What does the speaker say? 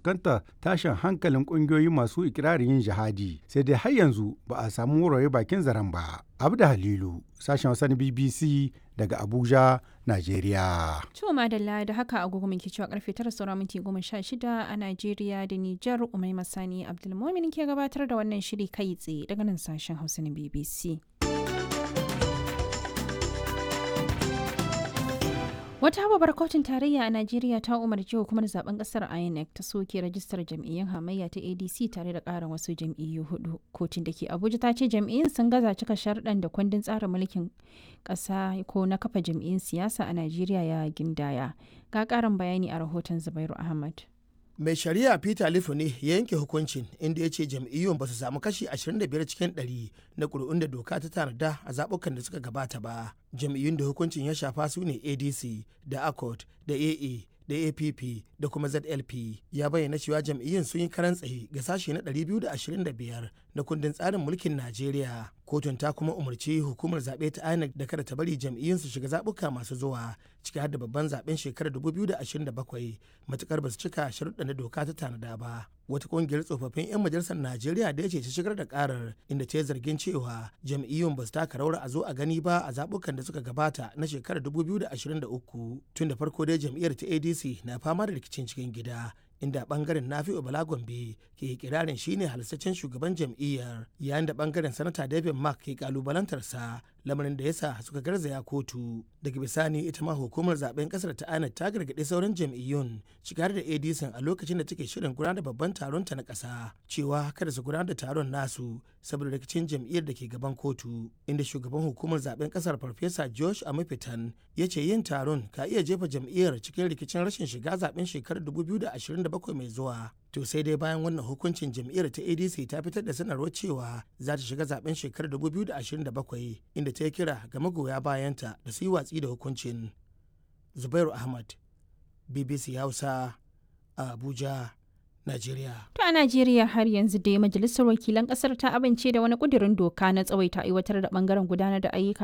fuskantar tashin hankalin ƙungiyoyi masu ikirarin yin jihadi sai dai har yanzu ba a samu wurare bakin zaren ba. Abda Halilu, sashen Hausa na BBC daga Abuja, Najeriya. To madalla da haka agogo muke cewa karfe tara saura minti goma sha shida a Najeriya da Nijar Umai Masani Abdulmumin ke gabatar da wannan shiri kai tsaye daga nan sashen Hausa na BBC. Wata babbar kotun tarayya a Najeriya ta umarci hukumar zaben kasar INEC ta soke rajistar jam'iyyun hamayya ta ADC tare da ƙarin wasu jam'iyyu hudu. Kotun da ke Abuja ta ce jam'iyyun sun gaza cika sharɗan da kundin tsarin mulkin ƙasa ko na kafa jam'iyyun siyasa a Najeriya ya gindaya. Ga ƙarin bayani a rahoton Zubairu Ahmad. mai shari'a peter lifu ne ya yanke hukuncin inda ya ce jam'iyyun ba su samu kashi 25 cikin 100 na ƙuri'un da doka ta tanada a zaɓukan da suka gabata ba jam'iyyun da hukuncin ya shafa su ne adc da accord da aa da app da kuma zlp ya bayyana cewa jam'iyyun sun yi karan tsaye ga sashe na 225 na kundin tsarin mulkin najeriya kotun ta kuma umarci hukumar zaɓe ta inec da kada ta bari jam'iyyun su shiga zaɓuka masu zuwa ciki har da babban zaɓen shekarar 2027 matukar ba su cika sharuɗa na doka ta tanada ba wata ƙungiyar tsofaffin 'yan majalisar najeriya da ya ce ta shigar da karar inda ta yi zargin cewa jam'iyyun ba su taka rawar a zo a gani ba a zaɓukan da suka gabata na shekarar 2023 tun da farko dai jam'iyyar ta adc na fama da rikicin cikin gida inda bangaren nafi'u bala gombe ke kirarin shine halittaccen shugaban jam'iyyar yayin da bangaren sanata david mark ke kalubalantarsa lamarin da yasa suka garzaya kotu daga bisani ita ma hukumar zaben kasar ta inec ta gargaɗi sauran jam'iyyun shigar da adc a lokacin da take shirin gudanar da babban taron ta na ƙasa cewa kada su gudanar da taron nasu saboda rikicin jam'iyyar da ke gaban kotu inda shugaban hukumar zaben kasar farfesa josh amafitan ya ce yin taron ka iya jefa jam'iyyar cikin rikicin rashin shiga zaben shekarar 2027 mai zuwa to sai dai bayan wannan hukuncin jam'iyyar ta adc ta fitar da sanarwar cewa za ta shiga zaben shekarar 2027 inda ta yi kira ga magoya bayanta da su yi watsi da hukuncin zubairu ahmad bbc hausa a abuja Najeriya. To a Najeriya har yanzu dai majalisar wakilan kasar ta amince da wani kudirin doka na tsawaita aiwatar da bangaren gudanar da ayyuka